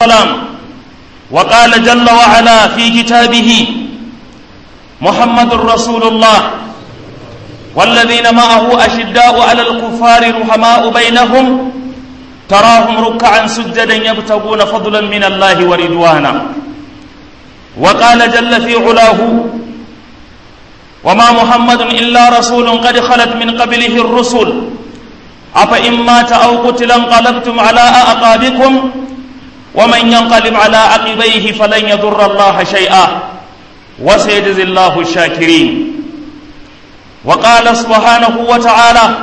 السلام وقال جل وعلا في كتابه محمد رسول الله والذين معه أشداء على الكفار رحماء بينهم تراهم ركعا سجدا يبتغون فضلا من الله ورضوانا وقال جل في علاه وما محمد إلا رسول قد خلت من قبله الرسل أفإن مات أو قتل انقلبتم على أعقابكم ومن ينقلب على عقبيه فلن يضر الله شيئا وسيجزي الله الشاكرين وقال سبحانه وتعالى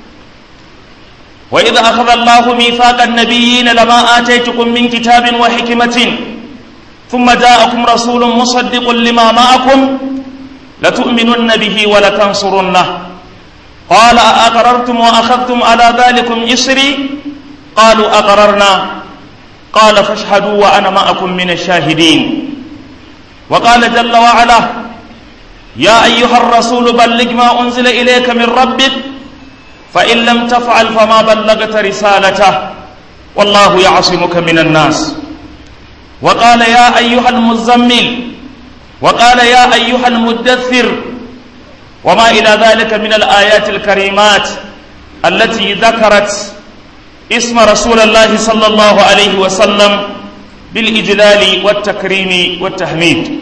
وإذا أخذ الله ميثاق النبيين لما آتيتكم من كتاب وحكمة ثم جاءكم رسول مصدق لما معكم لتؤمنن به ولتنصرنه قال أأقررتم وأخذتم على ذلكم إسري قالوا أقررنا قال فاشهدوا وأنا معكم من الشاهدين وقال جل وعلا يا أيها الرسول بلغ ما أنزل إليك من ربك فإن لم تفعل فما بلغت رسالته والله يعصمك من الناس وقال يا أيها المزمل وقال يا أيها المدثر وما إلى ذلك من الآيات الكريمات التي ذكرت اسم رسول الله صلى الله عليه وسلم بالإجلال والتكريم والتحميد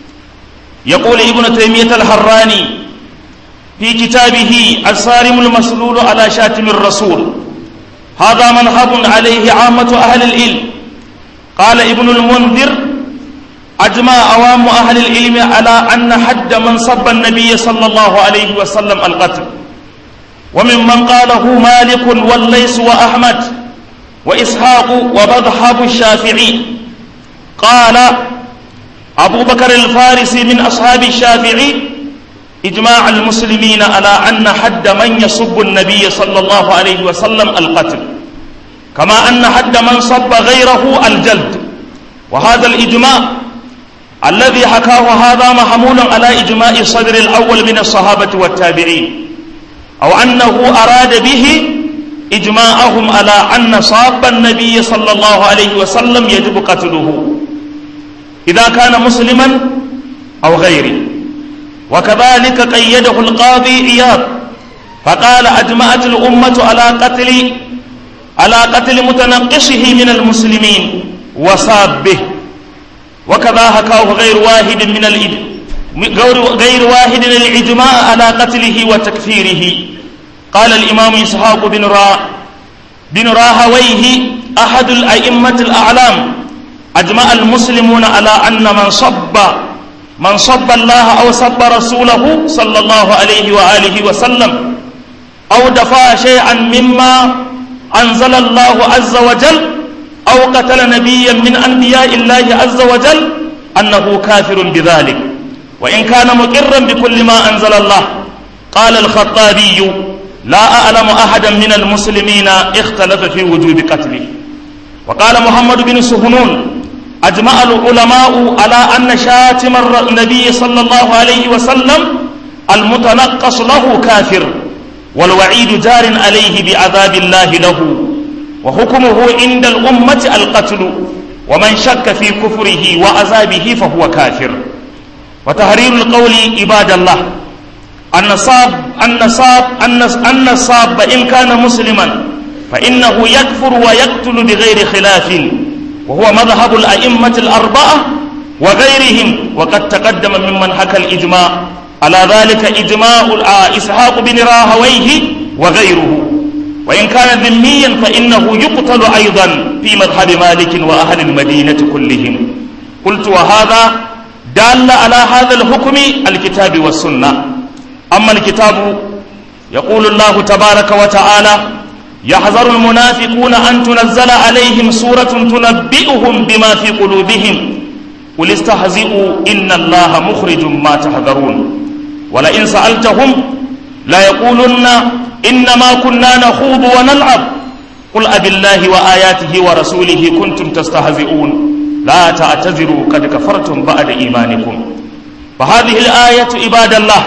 يقول ابن تيمية الحراني في كتابه الصارم المسلول على شاتم الرسول هذا منهب عليه عامة أهل العلم قال ابن المنذر أجمع عوام أهل العلم على أن حد من صب النبي صلى الله عليه وسلم القتل وممن قاله مالك والليس وأحمد وإسحاق ومذهب الشافعي قال أبو بكر الفارسي من أصحاب الشافعي إجماع المسلمين على أن حد من يصب النبي صلى الله عليه وسلم القتل كما أن حد من صب غيره الجلد وهذا الإجماع الذي حكاه هذا محمول على إجماع الصدر الأول من الصحابة والتابعين أو أنه أراد به إجماعهم على أن صاب النبي صلى الله عليه وسلم يجب قتله إذا كان مسلما أو غيره وكذلك قيده القاضي إياب فقال أجمعت الأمة على قتل على قتل متنقصه من المسلمين وصابه وكذا حكاه غير واحد من الإد... غير واحد الإجماع على قتله وتكفيره قال الإمام إسحاق بن را بن راهويه أحد الأئمة الأعلام أجمع المسلمون على أن من صب من صب الله أو صب رسوله صلى الله عليه وآله وسلم أو دفع شيئا مما أنزل الله عز وجل أو قتل نبيا من أنبياء الله عز وجل أنه كافر بذلك وإن كان مقرا بكل ما أنزل الله قال الخطابي لا أعلم أحدا من المسلمين اختلف في وجوب قتله وقال محمد بن سهنون أجمع العلماء على أن شاتم النبي صلى الله عليه وسلم المتنقص له كافر والوعيد جار عليه بعذاب الله له وحكمه عند الأمة القتل ومن شك في كفره وعذابه فهو كافر وتحرير القول عباد الله النصاب النصاب النصاب إن كان مسلما فإنه يكفر ويقتل بغير خلاف وهو مذهب الأئمة الأربعة وغيرهم وقد تقدم ممن حكى الإجماع على ذلك إجماع إسحاق بن راهويه وغيره وإن كان ذميا فإنه يقتل أيضا في مذهب مالك وأهل المدينة كلهم قلت وهذا دال على هذا الحكم الكتاب والسنة أما الكتاب يقول الله تبارك وتعالى يحذر المنافقون أن تنزل عليهم سورة تنبئهم بما في قلوبهم قل استهزئوا إن الله مخرج ما تحذرون ولئن سألتهم لا يقولن إنما كنا نخوض ونلعب قل أب الله وآياته ورسوله كنتم تستهزئون لا تعتذروا قد كفرتم بعد إيمانكم فهذه الآية عباد الله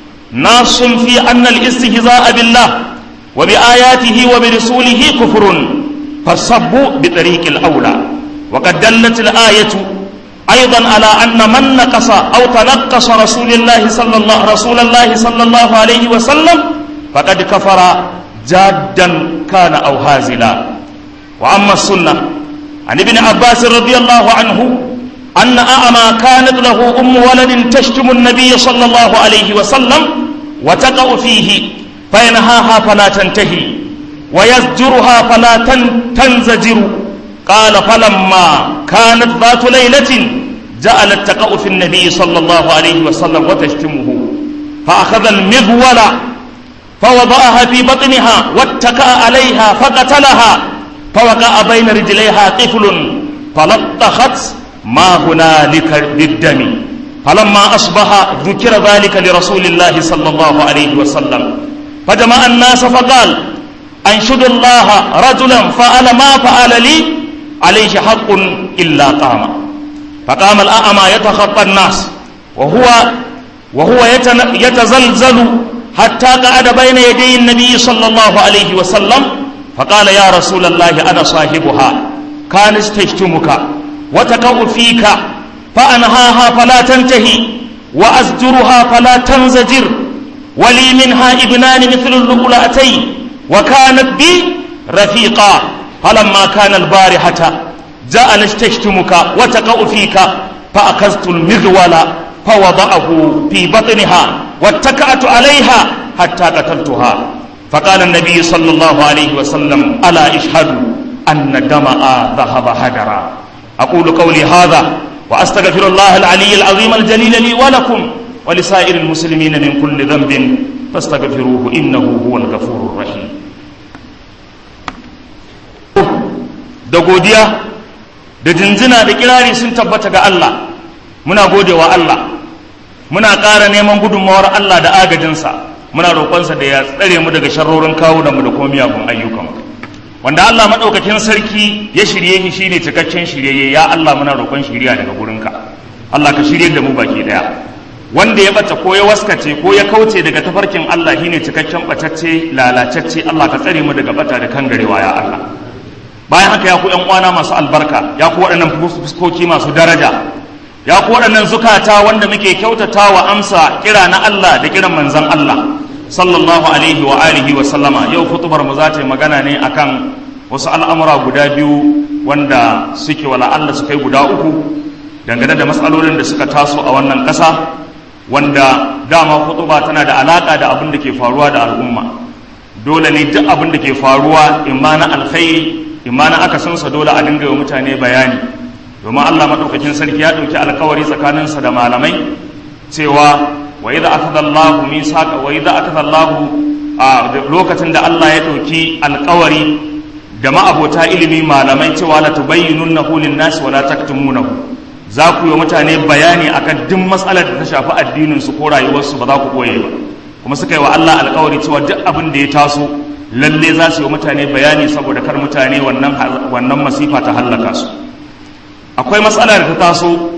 ناص في أن الاستهزاء بالله وبآياته وبرسوله كفر فالصب بطريق الأولى وقد دلت الآية أيضا على أن من نقص أو تنقص رسول الله صلى الله رسول الله صلى الله عليه وسلم فقد كفر جادا كان أو هازلا وأما السنة عن ابن عباس رضي الله عنه أن أعمى كانت له أم ولد تشتم النبي صلى الله عليه وسلم وتقع فيه فينهاها فلا تنتهي ويزجرها فلا تنزجر قال فلما كانت ذات ليلة جعلت تقع في النبي صلى الله عليه وسلم وتشتمه فأخذ المغول فوضعها في بطنها واتكأ عليها فقتلها فوقع بين رجليها طفل فلطخت ما هنالك بالدم فلما أصبح ذكر ذلك لرسول الله صلى الله عليه وسلم فجمع الناس فقال أنشد الله رجلا فعل ما فعل لي عليه حق إلا قام فقام الأعمى يتخطى الناس وهو وهو يتزلزل حتى قعد بين يدي النبي صلى الله عليه وسلم فقال يا رسول الله أنا صاحبها كانت تشتمك وتقع فيك فأنهاها فلا تنتهي وأزجرها فلا تنزجر ولي منها ابنان مثل اللؤلؤتين وكانت بي رفيقا فلما كان البارحة جعلت تشتمك وتقع فيك فأخذت المغول فوضعه في بطنها واتكأت عليها حتى قتلتها فقال النبي صلى الله عليه وسلم ألا اشهدوا أن دماء ذهب هدرا أقول قولي هذا وأستغفر الله العلي العظيم الجليل لي ولكم ولسائر المسلمين من كل ذنب فاستغفروه إنه هو الغفور الرحيم da godiya da jinjina da kirari sun tabbata ga Allah muna gode wa Allah muna ƙara neman gudunmawar Allah da agajinsa muna roƙonsa da ya tsare mu daga sharrorin kawunanmu da kuma miyagun ayyukanmu wanda Allah maɗaukakin sarki ya shirye shi shine cikakken shiryayye ya Allah muna roƙon shiriya daga gurinka Allah ka shirye da mu baki daya wanda ya bata ko ya waskace ko ya kauce daga tafarkin Allah shine cikakken batacce lalacacce Allah ka tsare mu daga bata da kangarewa ya Allah bayan haka ya ku ƴan uwana masu albarka ya ku waɗannan fuskoki masu daraja ya ku waɗannan zukata wanda muke kyautata wa amsa kira na Allah da kiran manzon Allah sallallahu alaihi wa alihi wa sallama yau kutubar mu za ta yi magana ne akan wasu al'amura guda biyu wanda suke wala Allah su kai guda uku dangane da matsalolin da suka taso a wannan ƙasa wanda dama kutuba tana da alaƙa da abin da ke faruwa da al'umma dole ne duk abin da ke faruwa imma na alkhairi imma na akasinsa dole a dinga yi mutane bayani domin Allah maɗaukakin sarki ya ɗauki alkawari tsakaninsa da malamai cewa wa idza akhadha Allahu misaqa wa idza akhadha Allahu a lokacin da Allah ya ɗauki alkawari da ma'abota ilimi malamai cewa la tubayyinunnahu lin-nas wa la taktumunahu za ku yi mutane bayani akan duk matsalar da ta shafi addinin su ko rayuwarsu ba za ku koye ba kuma suka yi wa Allah alkawari cewa duk abin da ya taso lalle za su yi mutane bayani saboda kar mutane wannan wannan masifa ta hallaka su akwai matsala da ta taso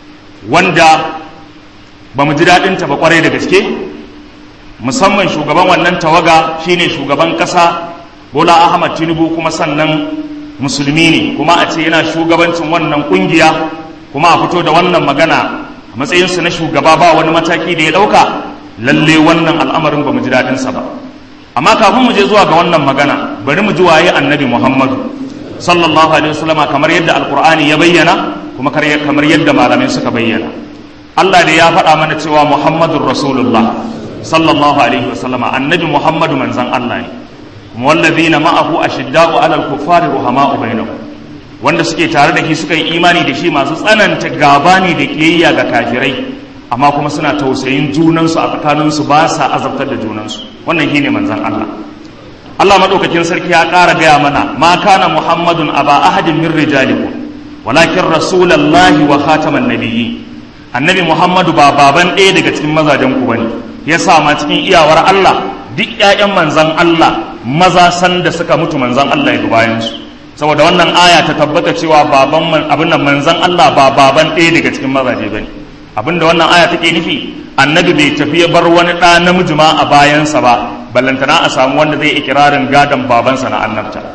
wanda ba mu ji daɗinta ba kwarai da gaske musamman shugaban wannan tawaga shine shugaban ƙasa bola ahmad tinubu kuma sannan musulmi ne kuma a ce yana shugabancin wannan ƙungiya kuma a fito da wannan magana a matsayinsa na shugaba ba wani mataki da ya ɗauka lalle wannan al'amarin ba mu ji daɗinsa ba amma kafin mu je zuwa ga wannan magana bari mu ji waye annabi muhammadu sallallahu alaihi wasallama kamar yadda alqur'ani ya bayyana kuma kamar yadda malamai suka bayyana Allah da ya faɗa mana cewa muhammadur rasulullah sallallahu alaihi wasallama annabi muhammadu manzan Allah ne kuma wallazina ma'ahu ashidda'u 'alal kuffari ruhama'u bainahum wanda suke tare da shi suka yi imani da shi masu tsananta gaba ne da kiyayya ga kafirai amma kuma suna tausayin junansu a tsakaninsu ba sa azabtar da junansu wannan shine manzan Allah Allah madaukakin sarki ya ƙara gaya mana ma kana muhammadun aba ahadin min rijalikum walakin rasulallahi wa khataman nabiyyi annabi muhammadu ba baban ɗaya daga cikin mazajen ku bane yasa ma cikin iyawar Allah duk ƴaƴan manzan Allah maza san da suka mutu manzan Allah ya bayan su saboda wannan aya ta tabbata cewa baban abin nan manzan Allah ba baban ɗaya daga cikin mazaje bane abinda wannan aya take nufi annabi bai tafi ya bar wani ɗa namiji ma a bayansa ba ballantana a samu wanda zai ikirarin gadon babansa na annabta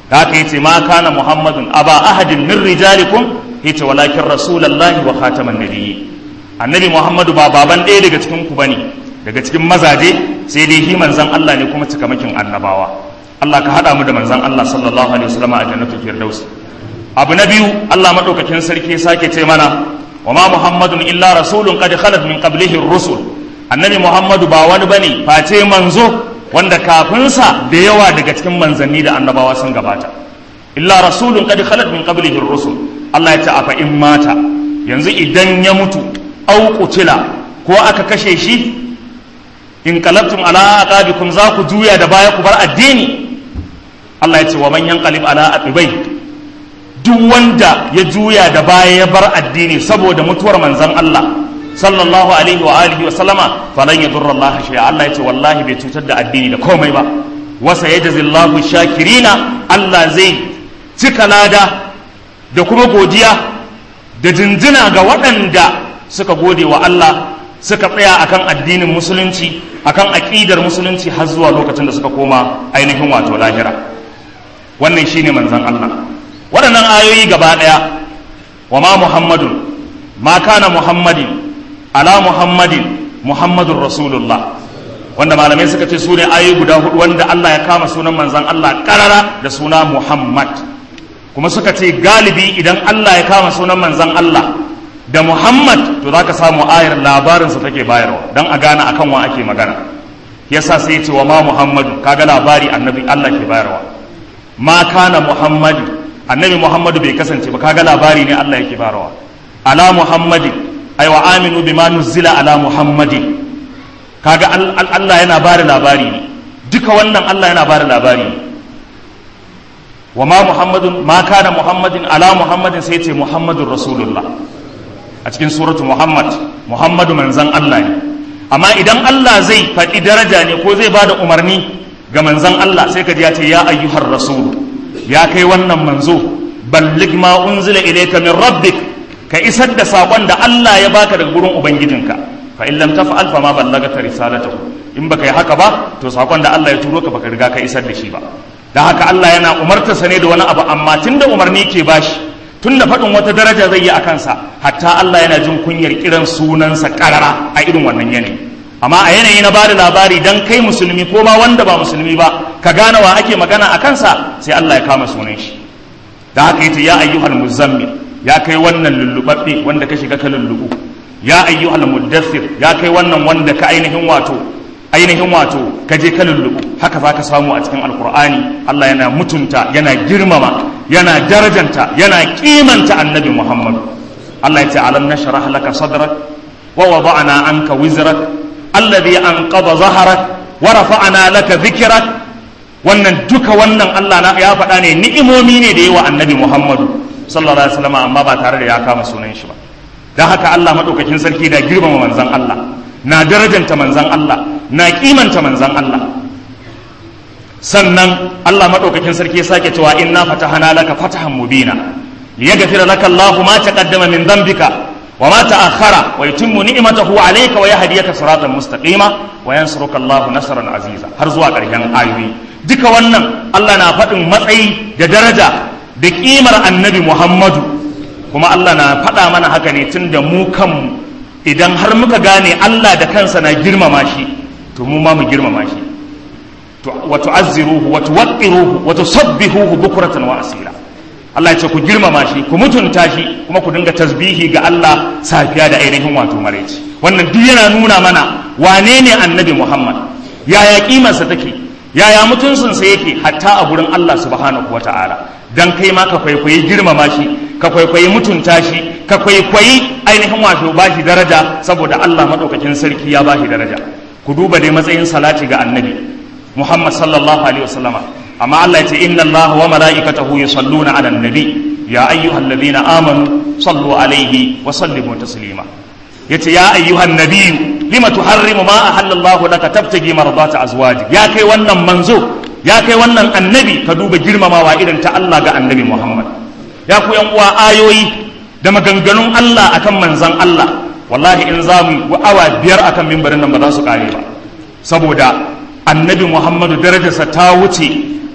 da haka yace ma kana muhammadun aba ahadin min rijalikum yace walakin rasulullahi wa khataman nabiyyi annabi muhammadu ba baban ɗaya daga cikin ku bane daga cikin mazaje sai dai shi manzon Allah ne kuma cikamakin annabawa Allah ka hada mu da manzon Allah sallallahu alaihi wasallam a jannatul firdaus abu na biyu Allah madaukakin sarki sake ce mana wa ma muhammadun illa rasulun qad khalat min qablihi ar-rusul annabi muhammadu ba wani bane face manzo wanda kafinsa da yawa daga cikin manzanni da annabawa sun gabata illa rasulun qad khalat min qablihi ar-rusul Allah ya ce afa in mata yanzu idan ya mutu au qutila ko aka kashe shi in qalabtum ala aqabikum za ku juya da baya ku bar addini Allah ya ce wa man yanqalib ala aqibai duk wanda ya juya da baya ya bar addini saboda mutuwar manzon Allah sallallahu alaihi wa alihi wa sallama falan yadurra Allah shay'a Allah ya ce wallahi bai cutar da addini da komai ba wa sayajzillahu shakirina Allah zai cika lada da kuma godiya da jinjina ga waɗanda suka gode wa Allah suka tsaya akan addinin musulunci akan aƙidar musulunci har zuwa lokacin da suka koma ainihin wato lahira wannan shine manzon Allah waɗannan ayoyi gaba ɗaya wa ma muhammadun ma kana muhammadin ala muhammadin muhammadun rasulullah wanda malamai suka ce su ne ayoyi guda hudu wanda Allah ya kama sunan manzon Allah karara da suna muhammad kuma suka ce galibi idan Allah ya kama sunan manzon Allah da muhammad to za ka samu ayar labarinsa take bayarwa don a gane akan wa ake magana yasa sai ya ce wa ma muhammadu kaga labari annabi Allah ke bayarwa ma kana muhammadu annabi muhammadu bai kasance ba kaga labari ne Allah yake bayarwa ala muhammadin ay wa aminu bima nuzila ala muhammadin kaga Allah yana bada labari ne duka wannan Allah yana bada labari ne wa ma muhammadun ma kana muhammadin ala muhammadin sai ce muhammadun rasulullah a cikin suratu muhammad muhammadu manzan Allah ne amma idan Allah zai faɗi daraja ne ko zai bada umarni ga manzan Allah sai ka ji ya ce ya ayyuhar rasul ya kai wannan manzo ballig ma unzila ilayka min rabbik ka isar da sakon da Allah ya baka daga gurin ubangijinka fa in lam taf'al fa ma ballagata risalatahu in baka yi haka ba to sakon da Allah ya turo ka baka riga ka isar da shi ba da haka Allah yana umartarsa ne da wani abu amma tunda umarni ke bashi tunda faɗin wata daraja zai yi a kansa hatta Allah yana jin kunyar kiran sunansa karara a irin wannan yanayi amma a yanayi na bada labari dan kai musulmi ko ma wanda ba musulmi ba ka gane wa ake magana a kansa sai Allah ya kama sunan shi da haka yace ya ayyuhal muzammil ya kai wannan lullubabbe wanda ka shiga ka lullubu ya ayyuhal muddathir ya kai wannan wanda ka ainihin wato ainihin wato ka je ka lullubu haka za ka samu a cikin alkur'ani Allah yana mutunta yana girmama yana darajanta yana kimanta annabi Muhammad Allah ya ce alam nashrah laka sadrak wa wada'na anka wizrak alladhi anqadha zahrak wa rafa'na laka dhikrak wannan duka wannan Allah na ya faɗa ne ni'imomi ne da yawa annabi Muhammad sallallahu alaihi wasallam amma ba tare da ya kama sunan shi ba dan haka Allah madaukakin sarki da girmama manzon Allah na darajanta manzon Allah na kimanta manzan Allah sannan Allah maɗaukakin sarki ya sake cewa inna fatahana laka fatahan mubina liyaghfira laka Allahu ma taqaddama min dhanbika wa ma ta'akhkhara wa yutimmu ni'matahu alayka wa yahdiyaka siratan mustaqima wa yansuruka Allahu nasran aziza har zuwa ƙarshen ayoyi duka wannan Allah na faɗin matsayi da daraja da ƙimar annabi Muhammadu kuma Allah na faɗa mana haka ne tun da mu kanmu idan har muka gane Allah da kansa na girmama shi to mu ma mu girmama shi wa tu'azziruhu wa tuwaqqiruhu wa tusabbihuhu bukratan wa asila Allah ya ce ku girmama shi ku mutunta shi kuma ku dinga tasbihi ga Allah safiya da ainihin wato maraici wannan duk yana nuna mana wane ne annabi Muhammad yaya kimarsa take yaya mutuncinsa yake hatta a gurin Allah subhanahu wata'ala dan kai ma ka kwaikwayi girmama shi ka kwaikwayi mutunta shi ka kwaikwayi ainihin wato bashi daraja saboda Allah madaukakin sarki ya bashi daraja ku duba dai matsayin salati ga annabi Muhammad sallallahu alaihi wasallama amma Allah ya ce inna Allah wa mala'ikatahu yusalluna 'alan nabi ya ayyuhalladhina amanu sallu alaihi wa sallimu taslima yace ya ayyuhan nabiyyu lima tuharrimu ma ahallallahu laka tabtagi mardata azwaji ya kai wannan manzo ya kai wannan annabi ka duba girmamawa irin ta Allah ga annabi Muhammad ya ku yan uwa ayoyi da maganganun Allah akan manzon Allah wallahi in za mu awa biyar akan mimbarin nan ba za su kare ba saboda annabi Muhammadu darajarsa ta wuce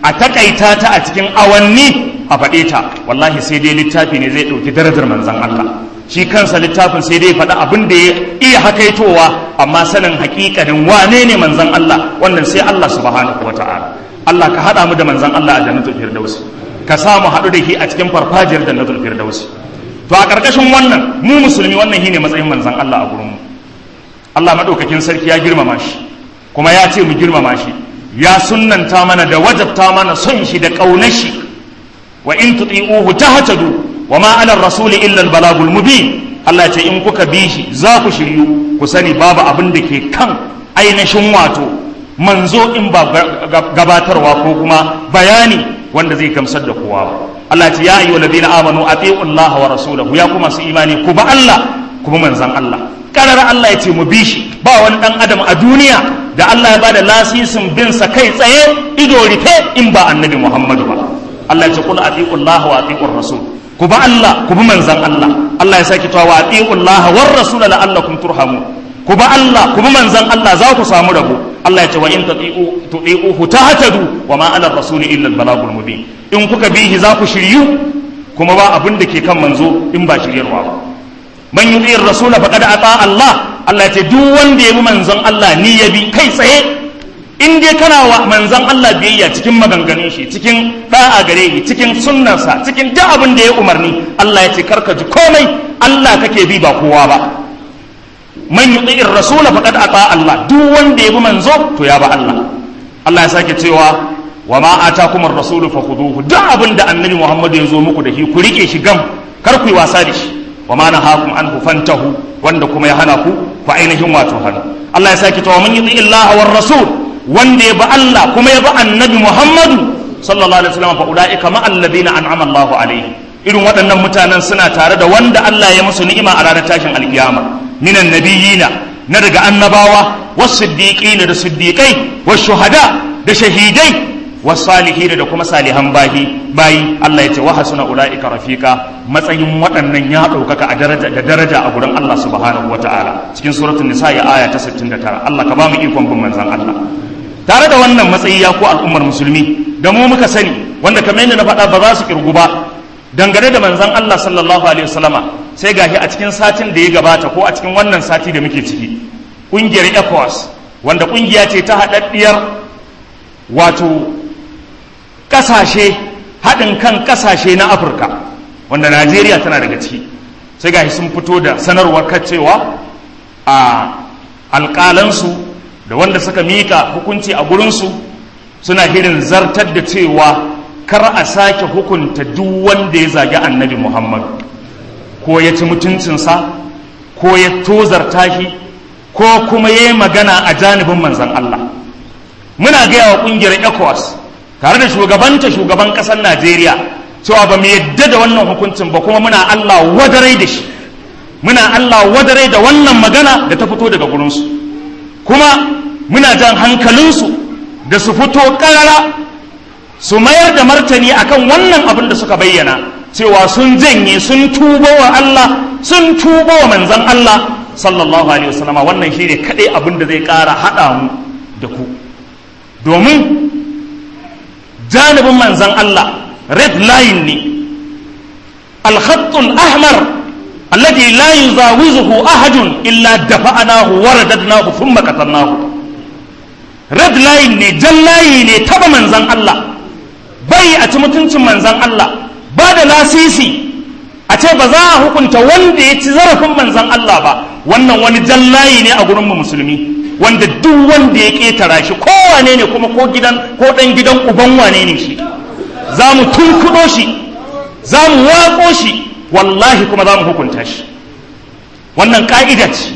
a takaita ta a cikin awanni a faɗe ta wallahi sai dai littafi ne zai ɗauki darajar manzan Allah shi kansa littafin sai dai faɗa abin da ya iya hakaitowa amma sanin hakikanin wane ne manzan Allah wannan sai Allah subhanahu wata'ala Allah ka haɗa mu da manzan Allah a jannatul firdausi ka samu haɗu da shi a cikin farfajiyar jannatul firdausi to a ƙarƙashin wannan mu musulmi wannan shine matsayin manzan Allah a gurin mu Allah madaukakin sarki ya girmama shi kuma ya ce mu girmama shi ya sunnanta mana da wajabta mana son shi da ƙaunar shi wa in tuti'uhu tahtadu wa ma ala rasuli illa al balagul mubin Allah ce in kuka bi shi za ku shiryu ku sani babu abin da ke kan ainihin wato manzo in ba gabatarwa ko kuma bayani wanda zai gamsar da kowa ba Allah ce ya ayyuhal ladina amanu ati'u Allah wa rasulahu ya kuma su imani ku ba Allah kuma manzan Allah karar Allah ya ce mu bi shi ba wani dan adam a duniya da Allah ya bada lasisin bin sa kai tsaye ido rufe in ba annabi Muhammadu ba Allah ya ce kul ati'u Allah wa ati'ur rasul ku ba Allah ku bi manzan Allah Allah ya saki tawa wa ati'u Allah war rasul la'allakum turhamu ku ba Allah ku bi manzan Allah za ku samu rabo Allah ya ce wa in tati'u tu'i'uhu tahtadu wa ma 'ala ar-rasul illa al-balagul mubin in kuka bi shi za ku shiryu kuma ba abin da ke kan manzo in ba shiryarwa ba man yuti ar-rasul faqad ata Allah Allah ya ce duk wanda ya bi manzon Allah ni ya bi kai tsaye in dai kana wa manzon Allah biyayya cikin maganganun shi cikin da'a gare shi cikin sunnarsa cikin duk abin da ya umarni Allah ya ce karka ji komai Allah kake bi ba kowa ba man yuti ar-rasul faqad ata Allah duk wanda ya bi manzo to ya ba Allah Allah ya sake cewa wa ma atakum ar-rasul fakhuduhu duk abin da annabi Muhammad ya zo muku da shi ku rike shi gam kar ku yi wasa da shi wa ma nahakum anhu fantahu wanda kuma ya hana ku ku ainihin wato hannu Allah ya sake cewa man yuti Allah war rasul wanda ya bi Allah kuma ya bi annabi Muhammadu sallallahu alaihi wasallam fa ulaika ma alladhina an'ama Allah alaihi irin waɗannan mutanen suna tare da wanda Allah ya musu ni'ima a ranar tashin alkiyama minan nabiyina na daga annabawa was siddiqina da siddiqai was shuhada da shahidai was salihin da kuma salihan bayi bayi Allah ya ce wa hasuna ulaika rafika matsayin waɗannan ya ɗaukaka a daraja da daraja a gurin Allah subhanahu wataala cikin suratul nisa ya aya ta 69 Allah ka ba mu ikon bin manzon Allah tare da wannan matsayi ya ku al'ummar musulmi da mu muka sani wanda kamar yadda na faɗa ba za su kirgu ba dangane da manzon Allah sallallahu alaihi wasallama sai gashi a cikin satin da ya gabata ko a cikin wannan sati da muke ciki ƙungiyar ECOWAS wanda ƙungiya ce ta haɗaɗɗiyar wato ƙasashe haɗin kan ƙasashe na Afirka wanda Najeriya tana daga ciki sai gashi sun fito da sanarwar cewa a alƙalansu da wanda suka mika hukunci a gurinsu suna hirin zartar da cewa kar a sake hukunta duk wanda ya zagi annabi muhammadu ko ya ci mutuncinsa ko ya tozarta shi ko kuma ya yi magana a janibin manzan Allah muna gaya wa ƙungiyar ecowas tare da shugabanta shugaban ƙasar najeriya cewa ba mu yadda da wannan hukuncin ba kuma muna Allah wadarai da shi muna Allah wadarai da wannan magana da ta fito daga gurinsu kuma muna jan hankalinsu da su fito ƙarara su mayar da martani akan wannan abin da suka bayyana cewa sun janye sun tuba wa Allah sun tuba wa manzan Allah sallallahu alaihi wasallama wannan shi ne kaɗai abin da zai ƙara haɗa mu da ku domin janibin manzan Allah red line ne alkhattul ahmar alladhi la yuzawizuhu ahadun illa dafa'anahu wa radadnahu thumma qatalnahu red line ne jan layi ne taba manzan Allah bai a ci mutuncin manzan Allah ba da lasisi a ce ba za a hukunta wanda ya ci zarafin manzan Allah ba wannan wani jan layi ne a gurin mu musulmi wanda duk wanda ya ketara shi kowane ne kuma ko gidan ko dan gidan uban wane ne shi za mu tunkuɗo shi za mu waƙo shi wallahi kuma za mu hukunta shi wannan ƙa'ida ce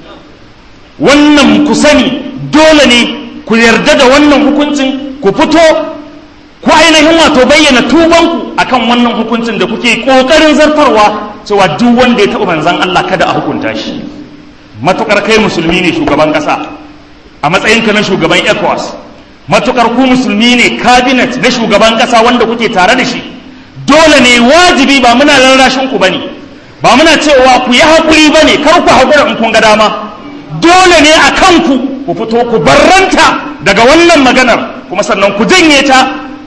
wannan ku sani dole ne ku yarda da wannan hukuncin ku fito ku ainihin wato bayyana tubanku akan wannan hukuncin da kuke ƙoƙarin zartarwa cewa duk wanda ya taɓa manzan Allah kada a hukunta shi matukar kai musulmi ne shugaban ƙasa a matsayinka na shugaban ECOWAS matukar ku musulmi ne cabinet na shugaban ƙasa wanda kuke tare da shi dole ne wajibi ba muna rarrashin ku bane ba muna cewa ku yi haƙuri bane kar ku haƙura in kun ga dama dole ne a kanku ku fito ku barranta daga wannan maganar kuma sannan ku janye ta ku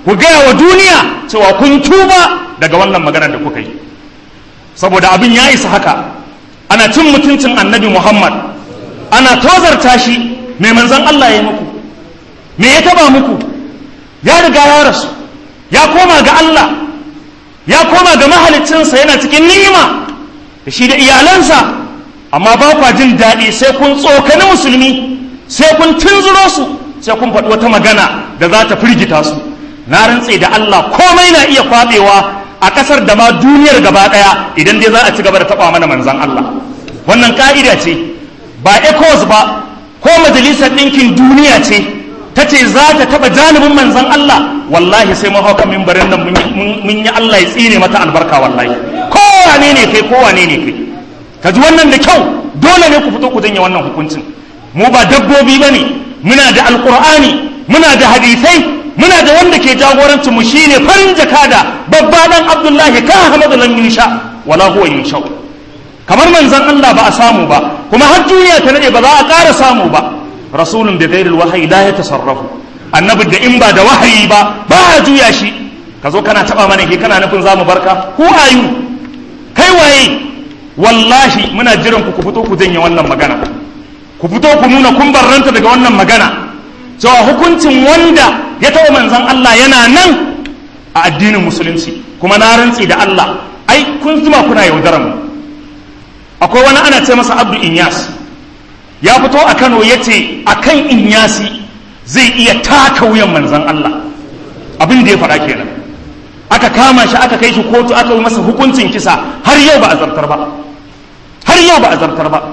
ku gaya wa duniya cewa kun tuba daga wannan maganar da kuka yi saboda abin ya isa haka ana cin mutuncin annabi muhammad ana tozarta shi mai manzan allah ya muku me ya taba muku ya riga ya rasu ya koma ga allah ya koma ga mahaliccinsa yana cikin ni'ima da shi da iyalansa amma ba kwa jin daɗi sai kun tsokani musulmi sai kun tunzuro su sai kun faɗi wata magana da za ta firgita su na rantse da Allah komai na iya kwaɓewa a ƙasar da ma duniyar gaba ɗaya idan dai za a ci gaba da taɓa mana manzan Allah wannan ƙa'ida ce ba ecos ba ko majalisar ɗinkin duniya ce ta ce za ta taɓa janibin manzan Allah wallahi sai mun hauka mimbarin nan mun yi Allah ya tsine mata albarka wallahi kowane ne kai kowane ne kai ka ji wannan da kyau dole ne ku fito ku janye wannan hukuncin mu ba dabbobi ba ne muna da alkur'ani muna da hadisai muna da wanda ke jagorancin mu shine farin jakada babba dan abdullahi ka ahmadu lam yunsha wala huwa yunsha kamar manzon Allah ba a samu ba kuma har duniya ta nade ba za a ƙara samu ba rasulun bi ghairil wahyi la yatasarrafu annabi da in ba da wahayi ba ba a juya shi ka zo kana taba mana ke kana nufin zamu barka who are you kai waye wallahi muna jiran ku ku fito ku janye wannan magana ku fito ku nuna kun barranta daga wannan magana cewa hukuncin wanda ya taɓa manzan Allah yana nan a addinin musulunci kuma na rantsi da Allah ai kun zuma kuna yaudaran mu akwai wani ana ce masa abdu inyas ya fito a kano ya ce a kan inyasi zai iya taka wuyan manzan Allah abin da ya faɗa kenan aka kama shi aka kai shi kotu aka yi masa hukuncin kisa har yau ba a zartar ba har yau ba a zartar ba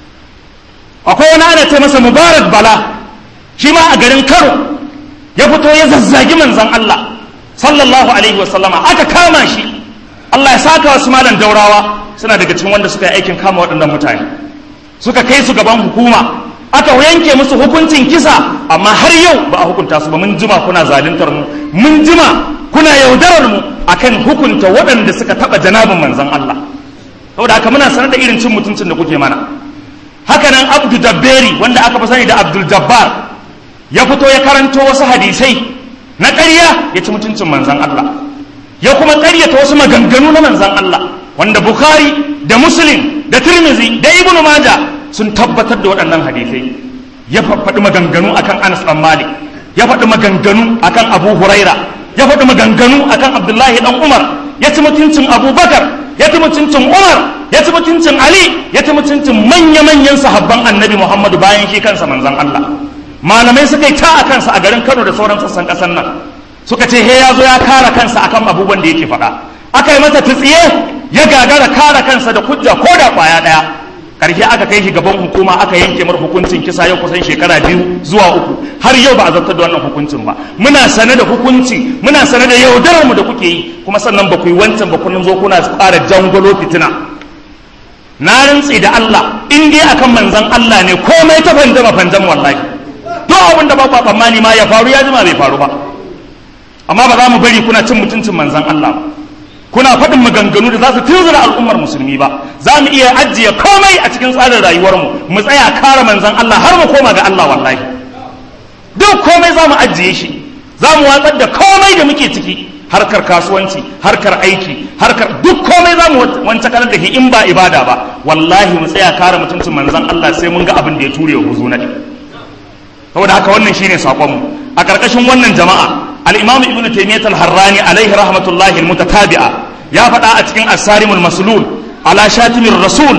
akwai wani ana ce masa mubarak bala shi ma a garin kano ya fito ya zazzagi manzan Allah sallallahu alaihi wasallama aka kama shi Allah ya saka wasu malam daurawa suna daga cikin wanda suka yi aikin kama waɗannan mutane suka kai su gaban hukuma aka yanke musu hukuncin kisa amma har yau ba a hukunta su ba mun jima kuna zaluntar mu mun jima kuna yaudarar mu akan hukunta waɗanda suka taɓa janabin manzan Allah saboda haka muna sanar da irin cin mutuncin da kuke mana haka nan abdu dabberi wanda aka fi sani da abdul jabbar ya fito ya karanto wasu hadisai na ƙarya ya ci mutuncin manzan Allah ya kuma ƙaryata wasu maganganu na manzan Allah wanda bukhari da muslim da tirmizi da ibnu maja sun tabbatar da waɗannan hadisai ya faɗi maganganu akan anas ɗan malik ya faɗi maganganu akan abu huraira ya faɗi maganganu akan abdullahi ɗan umar ya ci mutuncin abubakar ya ci mutuncin umar ya ci mutuncin ali ya ci mutuncin manya-manyan sahabban annabi muhammadu bayan shi kansa manzan allah malamai suka yi ta a kansa a garin kano da sauran sassan ƙasar nan suka ce he ya zo ya kara kansa akan abubuwan da yake faɗa aka yi masa tsiye ya gagara kara kansa da hujja ko da ƙwaya ɗaya ƙarshe aka kai shi gaban hukuma aka yanke mar hukuncin kisa yau kusan shekara biyu zuwa uku har yau ba a zartar da wannan hukuncin ba muna sane da hukunci muna sane da yaudarar mu da kuke yi kuma sannan ba ku yi wancan ba kun zo kuna ƙara jangolo fitina na rantsi da Allah in dai akan manzon Allah ne komai ta fanjama fanjam wallahi duk abin da ba ku tsammani ma ya faru ya jima bai faru ba amma ba za mu bari kuna cin mutuncin manzon Allah ba kuna faɗin maganganu da za su tunzura al'ummar musulmi ba za mu iya ajiye komai a cikin tsarin rayuwarmu mu tsaya kare manzon Allah har mu koma ga Allah wallahi duk komai za mu ajiye shi za mu watsar da komai da muke ciki harkar kasuwanci harkar aiki harkar duk komai za mu wance kalar da in ba ibada ba wallahi mu tsaya kare mutuncin manzon Allah sai mun ga abin da ya ture wa huzu na saboda haka wannan shine sakonmu a ƙarƙashin wannan jama'a al-imam ibnu taymiyyah al-harrani alaihi rahmatullahi al-mutatabi'a ya faɗa a cikin asarimul maslul ala shatimin rasul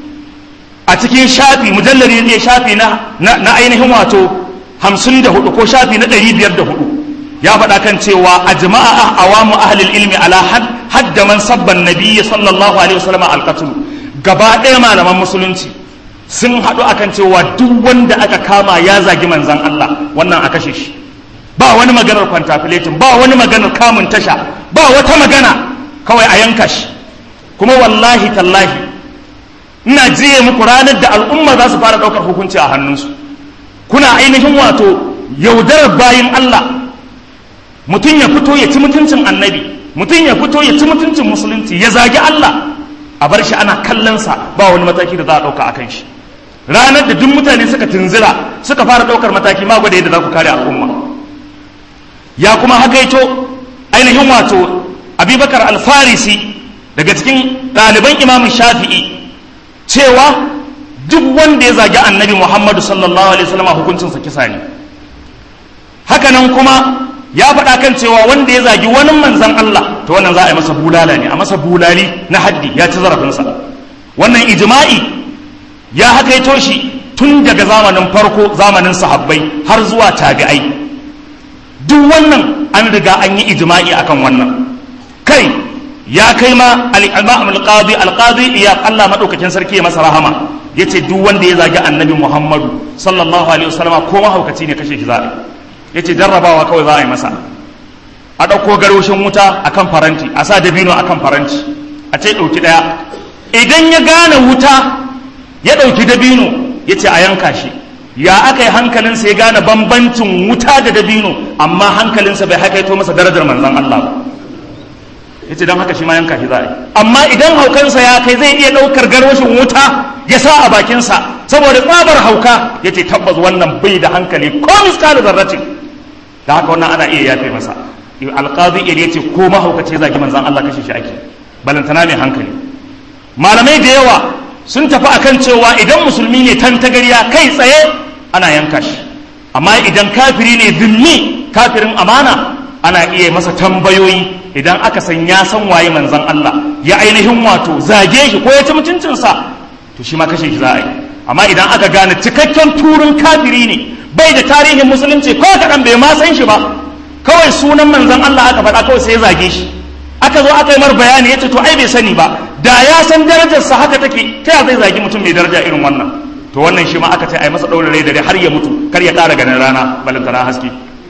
a cikin shafi mujallari ne shafi na na ainihin wato 54 ko shafi na 504 ya faɗa kan cewa a jama'a awamu ahlil ilmi ala hadda man sabban nabiyyi sallallahu alaihi wasallam al-qatl gaba ɗaya malaman musulunci sun haɗu akan cewa duk wanda aka kama ya zagi manzan Allah wannan a kashe shi ba wani maganar kwantafiletin ba wani maganar kamun tasha ba wata magana kawai a yanka shi kuma wallahi tallahi ina jiye muku ranar da al'umma za su fara ɗaukar hukunci a hannunsu kuna ainihin wato yaudarar bayin Allah mutum ya fito ya ci mutuncin annabi mutum ya fito ya ci mutuncin musulunci ya zagi Allah a bar shi ana kallonsa ba wani mataki da za a ɗauka a kan shi ranar da duk mutane suka tunzira suka fara ɗaukar mataki ma gwada yadda za ku kare al'umma ya kuma hakaito ainihin wato abubakar alfarisi daga cikin ɗaliban imamun shafi'i cewa duk wanda ya zagi annabi muhammadu sallallahu alaihi wasallam hukuncinsa kisa ne hakanan kuma ya faɗa kan cewa wanda ya zagi wani manzan Allah to wannan za a yi masa bulala ne a masa bulali na haddi ya ci zarafinsa wannan ijma'i ya hakaito shi tun daga zamanin farko zamanin sahabbai har zuwa tabi'ai duk wannan an riga an yi ijma'i akan wannan kai ya kai ma al-imam al-qadi al-qadi iya Allah madaukakin sarki ya masa rahama yace duk wanda ya zagi annabi Muhammadu sallallahu alaihi wasallam ko mahaukaci ne kashe shi za a yace jarrabawa kawai za a yi masa a ɗauko garoshin wuta akan faranti a sa dabino akan faranti a ce ɗauki ɗaya idan ya gane wuta ya ɗauki dabino ya ce a yanka shi ya aka yi hankalinsa ya gane bambancin wuta da dabino amma hankalinsa bai hakaito masa darajar manzan Allah ba ya ce don haka shi ma yanka shi za a yi amma idan haukansa ya kai zai iya ɗaukar garwashin wuta ya sa a bakinsa saboda tsabar hauka ya ce tabbas wannan bai da hankali ko miskali zarratin da haka wannan ana iya yafe masa alƙazi ya ce ko mahaukaci zagi manzan Allah kashe shi ake balantana mai hankali malamai da yawa sun tafi akan cewa idan musulmi ne tantagariya kai tsaye ana yanka shi amma idan kafiri ne zimmi kafirin amana ana iya masa tambayoyi idan aka san ya san waye manzon Allah ya ainihin wato zage shi ko ya ci mutuncinsa to shi ma kashe shi za a yi amma idan aka gane cikakken turin kafiri ne bai da tarihin musulunci ko kaɗan bai ma san shi ba kawai sunan manzon Allah aka faɗa kawai sai ya zage shi aka zo aka yi mar bayani ya ce to ai bai sani ba da ya san darajarsa haka take ta ya zai zagi mutum mai daraja irin wannan to wannan shi ma aka ce ai masa ɗaure rai da har ya mutu kar ya ƙara ganin rana balantana haske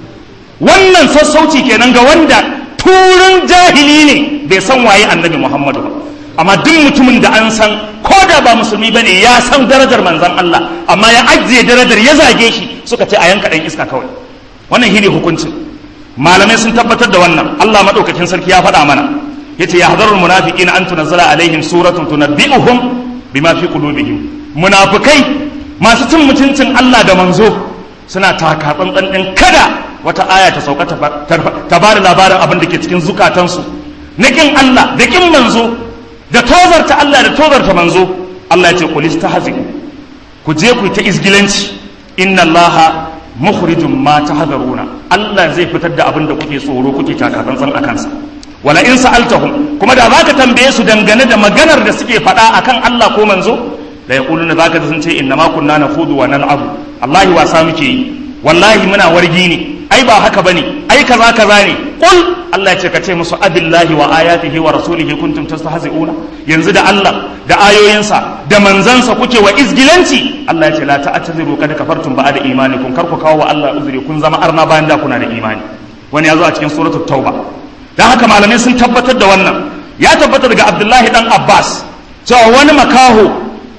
wannan sassauci kenan ga wanda turin jahili ne bai san waye annabi muhammadu ba amma duk mutumin da an san ko da ba musulmi bane ya san darajar manzon Allah amma ya ajiye darajar ya zage shi suka ce a yanka ɗan iska kawai wannan shine hukuncin malamai sun tabbatar da wannan Allah madaukakin sarki ya faɗa mana yace ya hadarul munafiqina an tunazzala alaihim suratun tunabbi'uhum bima fi qulubihim munafikai masu cin mutuncin Allah da manzo suna taka tsantsan din kada wata aya ta sauka ta ba da labarin abin da ke cikin zukatansu na kin Allah da kin manzo da tozarta Allah da tozarta manzo Allah ya ce qul istahzi ku je ku ta izgilanci inna Allah mukhrijum ma tahdaruna Allah zai fitar da abin da kuke tsoro kuke takatsantsan a kansa wala in sa'altahum kuma da zaka tambaye su dangane da maganar da suke faɗa akan Allah ko manzo la yaquluna zaka sun ce inna ma kunna nakhudu wa nal'abu wallahi wasa muke yi wallahi muna wargi ne ai ba haka bane ai kaza kaza ne qul Allah ya ce ka ce musu abillahi wa ayatihi wa rasulihi kuntum tastahzi'una yanzu da Allah da ayoyinsa da manzansa kuke wa izgilanci Allah ya ce la ta'tadiru kad kafartum ba'da imanikum kar ku kawo wa Allah uzuri kun zama arna bayan da kuna da imani wani ya zo a cikin suratul tauba dan haka malamai sun tabbatar da wannan ya tabbata daga Abdullahi dan Abbas cewa wani makaho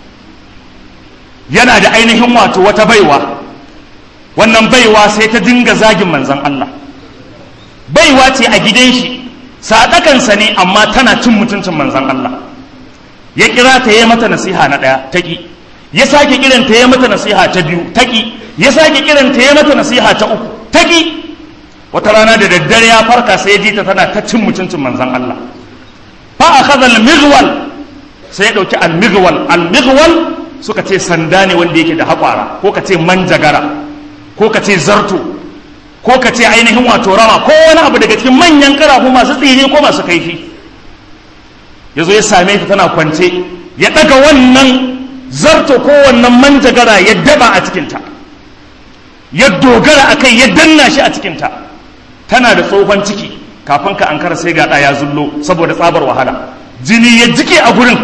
yana da ainihin wato wata baiwa wannan baiwa sai ta dinga zagin manzan Allah baiwa ce a gidan shi sadakansa ne amma tana cin mutuncin manzan Allah ya kira ta yi mata nasiha na ɗaya taƙi ya sake kiran ta yi mata nasiha ta biyu taƙi ya sake kiran ta yi mata nasiha ta uku taƙi wata rana da daddare ya farka sai ya ji ta tana ta cin mutuncin manzan Allah fa akhadha al-mighwal sai ya dauki al-mighwal al-mighwal suka ce sanda ne wanda yake da haƙwara ko ka ce manjagara ko ka ce zarto ko ka ce ainihin wato rama ko wani abu daga cikin manyan karafu masu tsini ko masu kaifi ya zo ya same ta tana kwance ya ɗaga wannan zarto ko wannan manjagara ya daba a cikinta ya dogara a kai ya danna shi a cikinta tana da tsohon ciki kafin ka ankara sai ga ɗaya zullo saboda tsabar wahala jini ya jike a gurin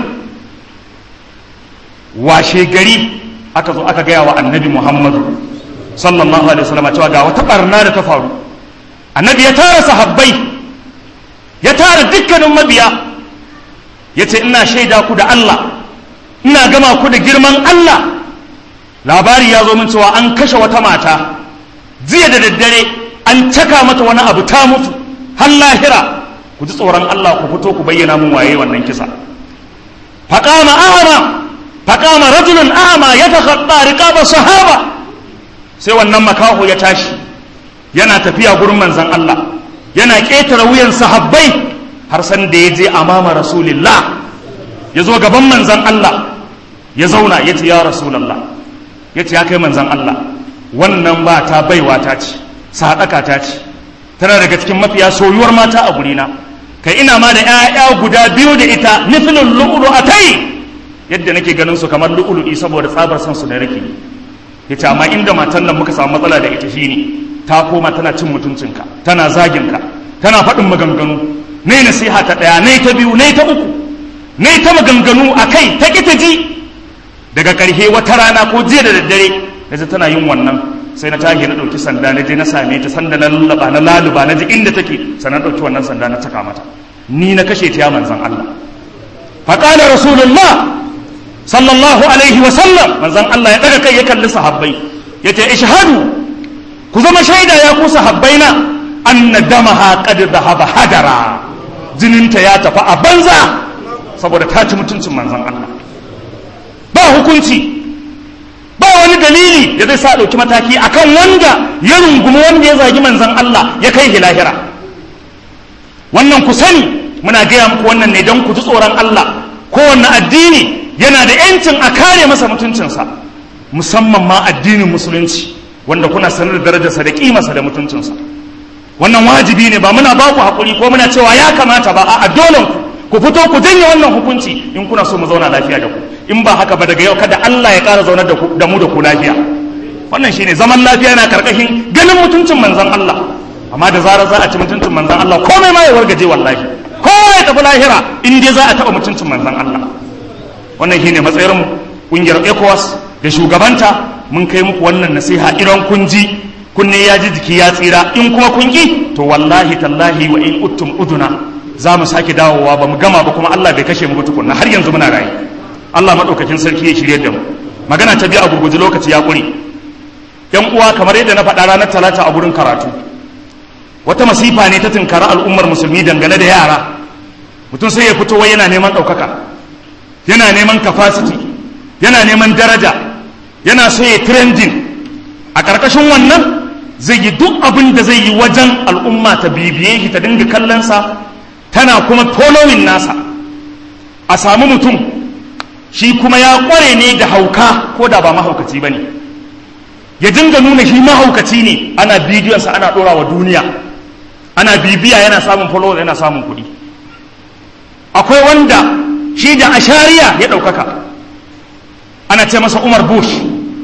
washe gari aka zo aka gaya wa annabi muhammadu sallallahu alaihi wasallam cewa ga wata barna da ta faru annabi ya tara sahabbai ya tara dukkanin mabiya ya ce ina shaida ku da Allah ina gama ku da girman Allah labari ya zo min cewa an kashe wata mata jiya da daddare an caka mata wani abu ta mutu har lahira ku ji tsoron Allah ku fito ku bayyana mun waye wannan kisa faqama a'ma faqama rajulun a'ma yatakhatta riqaba sahaba sai wannan makaho ya tashi yana tafiya gurin manzan Allah yana ƙetare wuyan sahabbai har san da ya je amama rasulillah ya zo gaban manzan Allah ya zauna ya ce ya rasulallah ya ce ya kai manzan Allah wannan ba ta baiwa ta ce sadaka ta ce tana daga cikin mafiya soyuwar mata a gurina kai ina ma da 'ya'ya guda biyu da ita nufinin lu'ulu a tai yadda nake ganin su kamar lu'ulu'i saboda tsabar san su da rake ya ce amma inda matan nan muka samu matsala da ita shine ta koma tana cin mutuncinka tana zaginka tana faɗin maganganu ne nasiha ta ɗaya ne ta biyu ne ta uku ne ta maganganu a kai ta ƙi ta ji daga ƙarshe wata rana ko jiya da daddare na ji tana yin wannan sai na tashi na ɗauki sanda na je na same ta sanda na lullaba na laluba na ji inda take sannan ɗauki wannan sanda na caka mata ni na kashe ta ya manzan Allah faƙalar rasulullah sallallahu alaihi wa sallam manzan Allah ya ɗaga kai ya kalli sahabbai ya ce ishhadu ku zama shaida ya ku sahabbaina anna damaha qad dhahaba hadara jininta ya tafi a banza saboda ta ci mutuncin manzan Allah ba hukunci ba wani dalili da zai sa ɗauki mataki akan wanda ya rungumi wanda ya zagi manzan Allah ya kai lahira wannan ku sani muna gaya muku wannan ne don ku ji tsoron Allah kowanne addini yana da yancin a kare masa mutuncinsa musamman ma addinin musulunci wanda kuna sanar da darajarsa da kimarsa da mutuncinsa wannan wajibi ne ba muna ba ku haƙuri ko muna cewa ya kamata ba a dolen ku ku fito ku janye wannan hukunci in kuna so mu zauna lafiya da ku in ba haka ba daga yau kada Allah ya ƙara zaunar da mu da ku lafiya wannan shine zaman lafiya na karkashin ganin mutuncin manzon Allah amma da zarar za a ci mutuncin manzon Allah komai ma ya wargaje wallahi kowa ya tafi lahira in dai za a taɓa mutuncin manzon Allah wannan shine matsayin mu kungiyar ECOWAS da shugabanta mun kai muku wannan nasiha idan kun ji kunne ya ji jiki ya tsira in kuma kun ki to wallahi tallahi wa in uttum uduna za mu sake dawowa ba mu gama ba kuma Allah bai kashe mu tukunna har yanzu muna rayu Allah madaukakin sarki ya shirye da mu magana ta biyu a gurguje lokaci ya kure yan uwa kamar yadda na faɗa ranar talata a gurin karatu wata masifa ne ta tunkara al'ummar musulmi dangane da yara mutum sai ya fito wai yana neman ɗaukaka yana neman capacity yana neman daraja yana so ya trending a ƙarƙashin wannan zai yi duk abin da zai yi wajen al'umma ta bibiye shi ta dinga kallonsa tana kuma following nasa a samu mutum shi kuma ya ƙware ne da hauka ko da ba mahaukaci ba ne ya dinga nuna shi mahaukaci ne ana bidiyonsa ana ɗora wa duniya ana bibiya yana samun followers yana samun kuɗi akwai wanda shi da ashariya ya ɗaukaka ana ce masa umar bush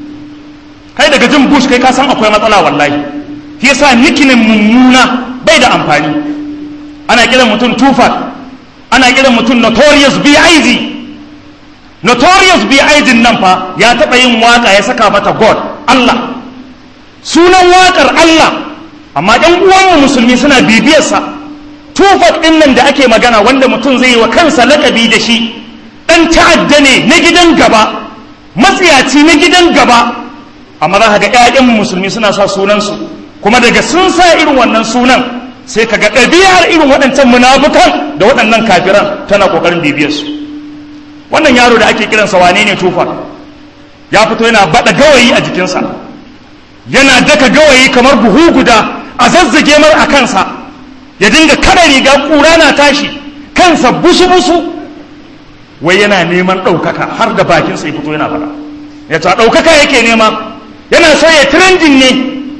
kai daga jin bush kai ka san akwai matsala wallahi shi yasa nikinin mummuna bai da amfani ana kiran mutum tufat ana kiran mutum notorious bid notorious bid nan fa ya taɓa yin waka ya saka mata god allah sunan wakar allah amma ɗan uwanmu musulmi suna bibiyarsa tufat ɗin nan da ake magana wanda mutum zai yi wa kansa lakabi da shi ɗan ta'adda ne na gidan gaba matsiyaci na gidan gaba amma za ka ga 'ya'yan musulmi suna sa sunansu kuma daga sun sa irin wannan sunan sai ka ga ɗabi'ar irin waɗancan munafukan da waɗannan kafiran tana ƙoƙarin bibiyarsu wannan yaro da ake kiransa wane ne tufa ya fito yana baɗa gawayi a jikinsa yana daka gawayi kamar buhu guda a zazzage mar a kansa ya dinga kada riga ƙura na tashi kansa busu-busu wai yana neman ɗaukaka har da bakinsa ya fito yana faɗa ya ta ɗaukaka yake nema yana so ya trending ne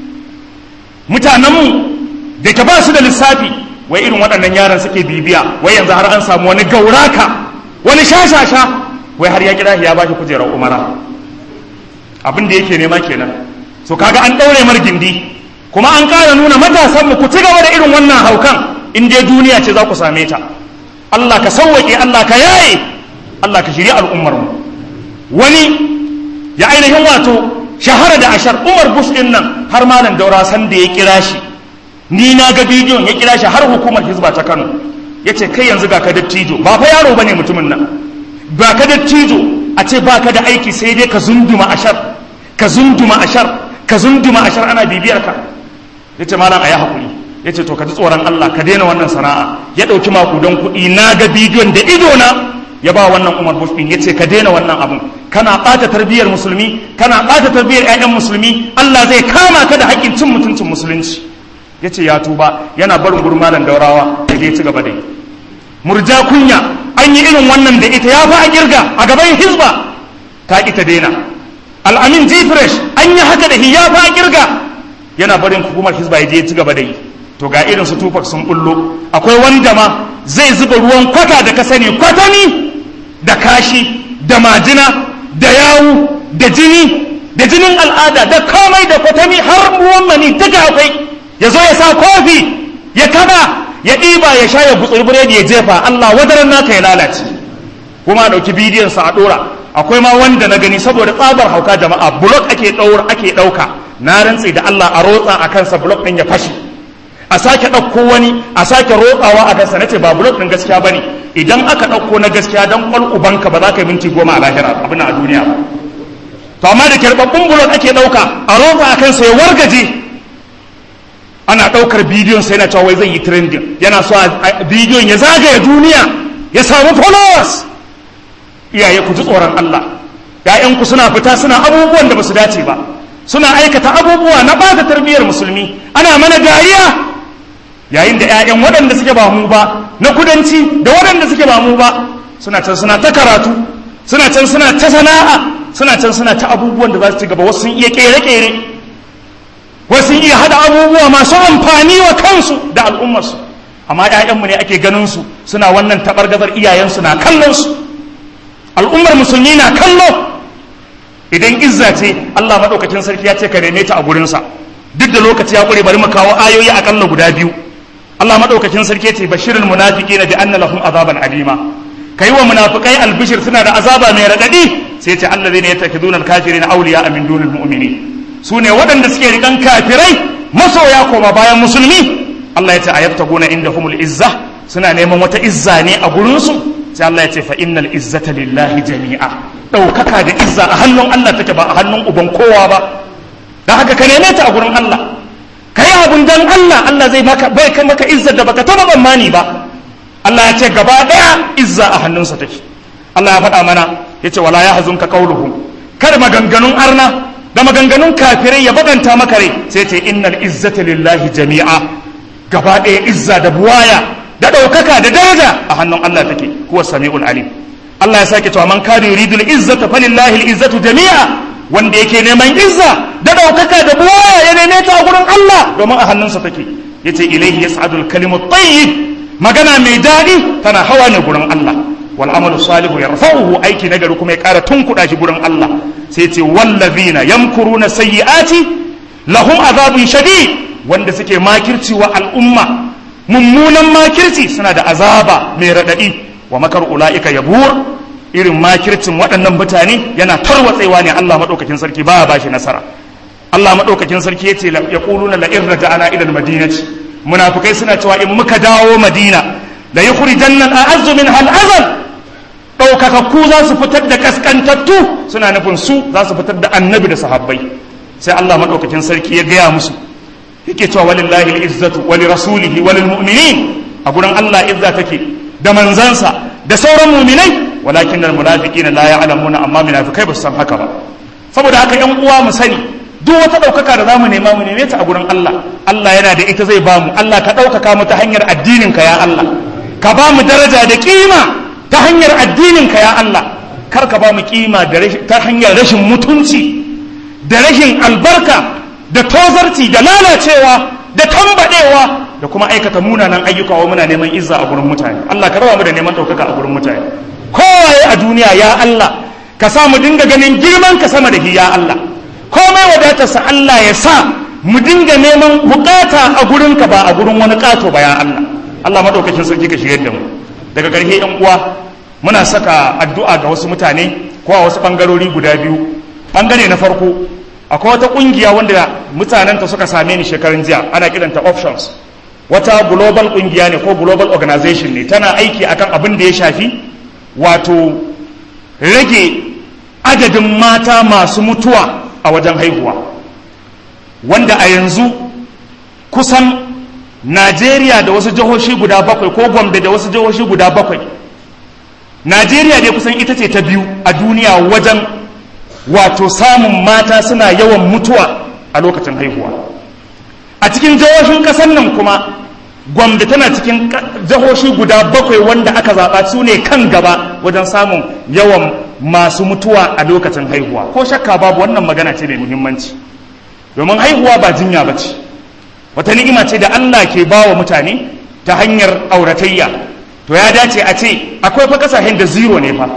mutanenmu da ka ba su da lissafi wai irin waɗannan yaran suke bibiya wai yanzu har an samu wani gauraka wani shashasha wai har ya kira ya ba shi kujerar umara abin da yake nema kenan so kaga an ɗaure mar gindi kuma an ƙara nuna matasanmu ku ci gaba da irin wannan haukan in dai duniya ce za ku same ta Allah ka sauwaƙe Allah ka yaye Allah ka shirya al'ummarmu wani ya ainihin wato shahara da ashar umar bush din nan har malam daura san da ya kira shi ni na ga bidiyon ya kira shi har hukumar hizba ta kano ya ce kai yanzu ga ka dattijo ba fa yaro bane mutumin nan ba ka dattijo a ce ba ka da aiki sai dai ka zunduma ashar ka zunduma ashar ka zunduma ashar ana bibiyar ka ya ce malam a yi hakuri ya ce to ka ji tsoron allah ka daina wannan sana'a ya ɗauki makudan kuɗi na ga bidiyon da idona ya ba wannan umar bush din yace ka daina wannan abun kana ɓata tarbiyyar musulmi kana ɓata tarbiyyar ƴaƴan musulmi Allah zai kama ka da haƙƙin cin mutuncin musulunci ya ce ya tuba yana barin gurin malam daurawa da ya ci gaba da yi murja kunya an yi irin wannan da ita ya fi a girga a gaban hizba ta ita daina al'amin jifresh an yi haka da hi ya fi a girga yana barin hukumar hizba ya je ya ci gaba da yi to ga irin su tufak sun bullo akwai wanda ma zai zuba ruwan kwata da ka sani kwatani da kashi da majina da yawu da jini da jinin al'ada da komai da kwatami har ruwan mani duka akwai ya zo ya sa kofi ya kaba ya ɗiba ya sha ya gutsuri biredi ya jefa Allah wadaran naka ya lalace kuma a ɗauki bidiyon sa a ɗora akwai ma wanda na gani saboda tsabar hauka jama'a blok ake ɗaura ake ɗauka na rantse da Allah a rotsa a kansa blok ɗin ya fashe a sake ɗauko wani a sake rotsawa a kansa nace ba blok ɗin gaskiya bane idan aka ɗauko na gaskiya dan ƙwal ubanka ba za ka yi minti goma a lahira abin a duniya ba to amma da karɓaɓɓun blok ake ɗauka a rotsa a kansa ya wargaje ana ɗaukar bidiyon sai na cewa wai zai yi trending yana so a bidiyon ya zagaya duniya ya samu followers iyaye ku ji tsoron Allah ‘ya'yanku suna fita suna abubuwan da ba su dace ba suna aikata abubuwa na ɓata tarbiyyar musulmi ana mana dariya yayin da ‘ya'yan waɗanda suke ba mu ba na kudanci da waɗanda suke ba mu ba suna can suna ta karatu suna can suna ta sana'a suna can suna ta abubuwan da za su ci gaba wasu sun iya ƙere-ƙere wasu iya hada abubuwa masu amfani wa kansu da al'ummarsu amma ‘ya'yanmu ne ake ganin su suna wannan taɓargazar iyayensu na kallon su al'ummar musulmi na kallo idan izza ce Allah maɗaukacin sarki ya ce ka neme ta a gurinsa duk da lokaci ya ƙure bari mu kawo ayoyi aƙalla guda biyu Allah maɗaukacin sarki ya ce bashirin munafiki na bi anna lahum azaban alima kai wa munafikai albishir suna da azaba mai raɗaɗi sai ce Allah zai ne ya takiduna alkafirina awliya min dunil mu'minin su ne waɗanda suke riƙan kafirai masoya koma bayan musulmi Allah ya ce a yabta gona inda humul izza suna neman wata izza ne a gurinsu sai Allah ya ce fa innal izzata lillahi jami'a ɗaukaka da izza a hannun Allah take ba a hannun uban kowa ba da haka ka neme ta a gurin Allah ka yi abun dan Allah Allah zai maka bai kai maka izzar da baka taɓa tsammani ba Allah ya ce gaba ɗaya izza a hannunsa take Allah ya faɗa mana ya ce wala ya hazunka qauluhum kar maganganun arna da maganganun kafirai ya baganta maka rai sai ce innal izzata lillahi jami'a gaba ɗaya izza da buwaya da ɗaukaka da daraja a hannun Allah take huwa sami'ul alim Allah ya sake cewa man kana yuridul izzata falillahi izzatu jami'a wanda yake neman izza da ɗaukaka da buwaya ya neme ta a gurin Allah domin a hannunsa take yace ilaihi yas'adul kalimu tayyib magana mai daɗi tana hawa ne gurin Allah wal amalu salihu yarfa'uhu aiki nagari kuma ya ƙara tunkuɗa shi gurin Allah sai ce wallazina yamkuruna sayyi'ati lahum azabun shadid wanda suke makirci wa al'umma mummunan makirci suna da azaba mai raɗaɗi wa makar ula'ika yabur irin makircin waɗannan mutane yana tarwatsewa ne Allah maɗaukakin sarki ba ba shi nasara Allah maɗaukakin sarki ya ce ya ƙuluna la in raja'ana ila madinati munafikai suna cewa in muka dawo madina la yukhrijanna al-a'azzu min al-azal ɗaukakakku za su fitar da kaskantattu suna nufin su za su fitar da annabi da sahabbai sai Allah maɗaukakin sarki ya gaya musu yake cewa walillahi al-izzatu wa rasulihi wa mu'minin a gurin Allah izza take da manzansa da sauran mu'minai walakin al-munafiqina la ya'lamuna amma munafikai ba su san haka ba saboda haka yan uwa mu sani duk wata ɗaukaka da zamu nema mu neme ta a gurin Allah Allah yana da ita zai bamu Allah ka ɗaukaka mu ta hanyar addinin ka ya Allah ka ba mu daraja da kima ta hanyar addinin ka ya Allah kar ka ba mu kima ta hanyar rashin mutunci da rashin albarka da tozarci da lalacewa da tambadewa da kuma aikata munanan ayyuka wa muna neman izza a gurin mutane Allah ka raba mu da neman ɗaukaka a gurin mutane kowaye a duniya ya Allah ka sa mu dinga ganin girman ka sama da hi ya Allah komai wadatarsa Allah ya sa mu dinga neman bukata a gurin ka ba a gurin wani kato ba ya Allah Allah madaukakin sarki ka shigar da mu daga ƙarshe yan uwa muna saka addu'a ga wasu mutane ko a wasu bangarori guda biyu bangare na farko akwai wata kungiya wanda mutanenta suka same ni shekarun jiya ana kiranta options wata global kungiya ne ko global organization ne tana aiki akan abin da ya shafi wato rage adadin mata masu mutuwa a wajen haihuwa wanda a yanzu kusan najeriya da wasu jihohi guda bakwai ko gombe da wasu jihohi guda bakwai najeriya dai kusan ita ce ta biyu a duniya wajen wato samun mata suna yawan mutuwa a lokacin haihuwa a cikin jihohin ƙasar nan kuma gwamda tana cikin jihohi guda bakwai wanda aka zaɓa su ne kan gaba wajen samun yawan masu mutuwa a lokacin haihuwa ko shakka babu wannan magana ce mai muhimmanci domin haihuwa ba jinya ba ce wata ni'ima ce da Allah ke ba wa mutane ta hanyar auratayya to ya dace a ce akwai fa kasashen da zero ne fa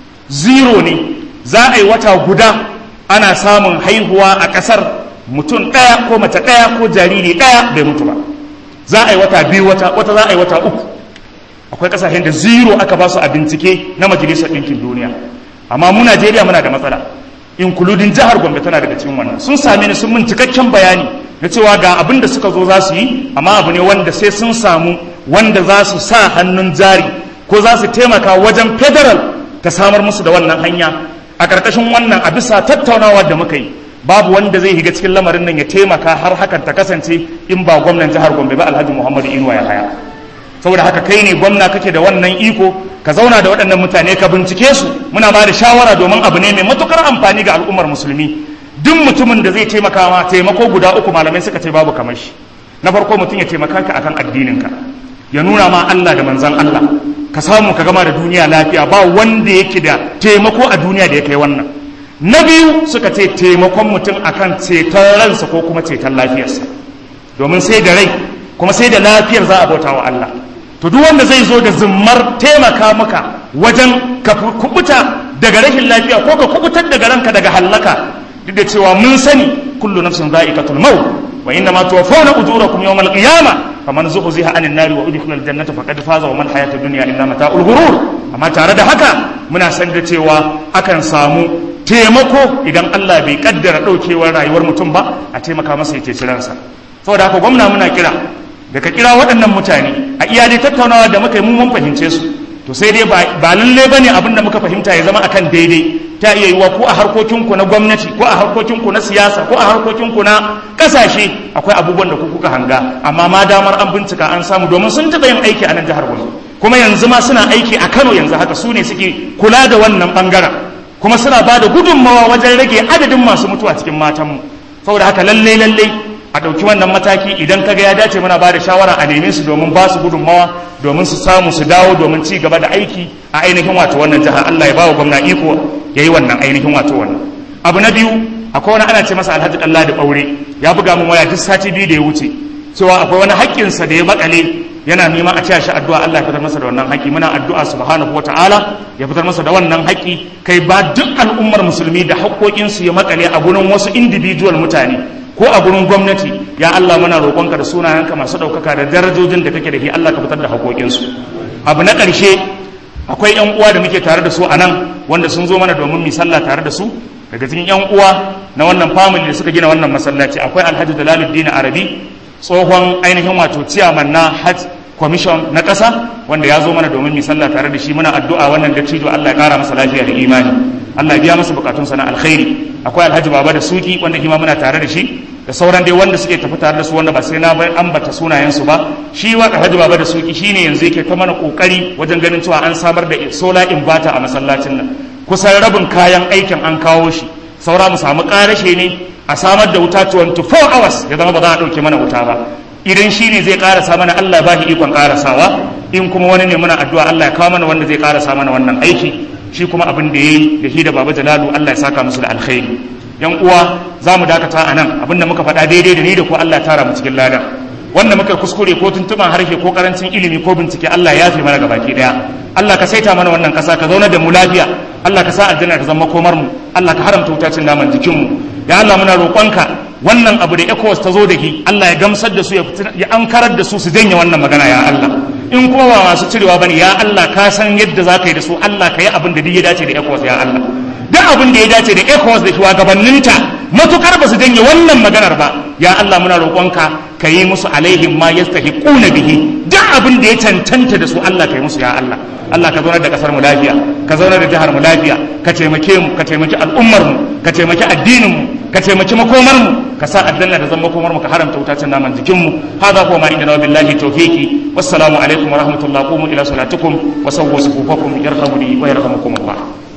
zero ne za a yi wata guda ana samun haihuwa a ƙasar mutum ɗaya ko mace ɗaya ko jariri ɗaya bai mutu ba za a yi wata biyu wata wata za a yi wata uku akwai kasashen da zero aka ba su a bincike na majalisar ɗinkin duniya amma mu najeriya muna da matsala inkuludin jihar gombe tana daga cikin wannan sun same ni sun min cikakken bayani na cewa ga abin da suka zo za su yi amma abu ne wanda sai sun samu wanda za su sa hannun jari ko za su taimaka wajen federal ta samar musu da wannan hanya a ƙarƙashin wannan a bisa tattaunawa da muka yi babu wanda zai higa cikin lamarin nan ya taimaka har hakan ta kasance in ba gwamnan jihar Gombe ba Alhaji Muhammadu Inuwa ya haya saboda haka kai ne gwamna kake da wannan iko ka zauna da waɗannan mutane ka bincike su muna ba da shawara domin abu ne mai matukar amfani ga al'ummar musulmi duk mutumin da zai taimaka ma taimako guda uku malamai suka ce babu kamar shi na farko mutum ya taimaka ka akan addininka ya nuna ma Allah da manzon Allah ka samu ka gama da duniya lafiya ba wanda yake da taimako a duniya da ya kai wannan na biyu suka ce taimakon mutum akan ceton ransa ko kuma ceton lafiyarsa domin sai da rai kuma sai da lafiyar za a bauta wa Allah to duk wanda zai zo da zimmar taimaka maka wajen ka kubuta daga rashin lafiya ko ka kubutar daga ranka daga hallaka duk da cewa mun sani kullu nafsin za'iqatul maut wa inna ma tuwaffawna ujurakum yawmal qiyamah faman zuhziha anin nari wa udkhila aljannata faqad faza wa man hayatud dunya illa mata'ul ghurur amma tare da haka muna san da cewa akan samu taimako idan Allah bai kaddara daukewar rayuwar mutum ba a taimaka masa ya ceci ransa saboda haka gwamna muna kira da ka kira waɗannan mutane a iya dai tattaunawa da muka yi mu mun fahimce su to sai dai ba lalle bane abin da muka fahimta ya zama akan daidai ta iya yiwa ko a harkokinku na gwamnati ko a harkokinku na siyasa ko a harkokinku na kasashe akwai abubuwan da ku kuka hanga amma ma damar an bincika an samu domin sun taɓa yin aiki a nan jihar Gombe kuma yanzu ma suna aiki a Kano yanzu haka su ne suke kula da wannan bangaren kuma suna ba da gudunmawa wajen rage adadin masu mutuwa cikin matanmu saboda haka lalle lalle a ɗauki wannan mataki idan kaga ya dace muna ba da shawara a neme su domin ba su gudunmawa domin su samu su dawo domin ci gaba da aiki a ainihin wato wannan jiha Allah ya ba wa gwamna iko ya yi wannan ainihin wato wannan abu na biyu akwai wani ana ce masa alhaji Allah da ɓaure ya buga min waya duk sati biyu da ya wuce cewa akwai wani haƙƙinsa da ya makale yana neman a cewa shi addu'a Allah ya fitar masa da wannan haƙƙi muna addu'a subhanahu wa ta'ala ya fitar masa da wannan haƙƙi kai ba duk al'ummar musulmi da haƙƙoƙinsu ya makale a gurin wasu individual mutane ko a gurin gwamnati ya Allah muna roƙonka da sunayenka masu ɗaukaka da darajojin da kake da shi Allah ka fitar da haƙoƙinsu abu na ƙarshe akwai ƴan uwa da muke tare da su a nan wanda sun zo mana domin mu sallah tare da su daga cikin ƴan uwa na wannan family da suka gina wannan masallaci akwai Alhaji Dalaluddin Arabi tsohon ainihin wato ciyaman na Hajj commission na ƙasa wanda ya zo mana domin mu sallah tare da shi muna addu'a wannan dattijo Allah ya ƙara masa lafiya da imani Allah ya biya masa bukatunsa na alkhairi akwai alhaji baba da suki wanda kima muna tare da shi da sauran dai wanda suke tafi tare da su wanda ba sai na bai ambata sunayensu ba shi wa alhaji baba da suki shine yanzu yake ta mana kokari wajen ganin cewa an samar da solar inverter a masallacin nan kusan rabin kayan aikin an kawo shi saura mu samu karashe ne a samar da wuta 24 hours ya zama ba za a dauke mana wuta ba idan shi ne zai karasa mana Allah ba shi ikon karasawa in kuma wani ne muna addu'a Allah ya kawo mana wanda zai karasa mana wannan aiki shi kuma abin da ya yi da shi da baba jalalu Allah ya saka musu da alkhairi yan uwa za mu dakata a nan abinda muka faɗa daidai da ni da ko Allah ya tara mu cikin ladan wanda muka kuskure ko tuntuban harshe ko karancin ilimi ko bincike Allah ya yafe mana gabaki daya Allah ka saita mana wannan kasa ka zauna da mu lafiya Allah ka sa aljanna ta zama komar mu Allah ka haramta wutacin naman jikin mu ya Allah muna roƙonka wannan abu da ECOWAS ta zo da shi Allah ya gamsar da su ya ankarar da su su janye wannan magana ya Allah in kuma ba masu cirewa bane ya Allah ka san yadda za ka yi da su Allah ka yi abin da duk ya dace da ECOWAS ya Allah duk abin da ya dace da ECOWAS da shugabanninta matukar ba su janye wannan maganar ba ya Allah muna roƙonka ka yi musu alaihim ma yastahiquna bihi duk abin da ya cancanta da su Allah ka yi musu ya Allah Allah ka zaunar da kasar mu lafiya ka zaunar da jihar mu lafiya ka taimake mu ka taimaki al'ummar mu ka taimaki addinin mu ka taimaki makomar mu ka sa aljanna da zan makomar mu ka haramta wutacin naman jikin mu hada ko ma inda na billahi tawfiki wassalamu alaikum wa rahmatullahi qumu ila salatikum wa sawwu sufufakum yarhamuni wa yarhamukum Allah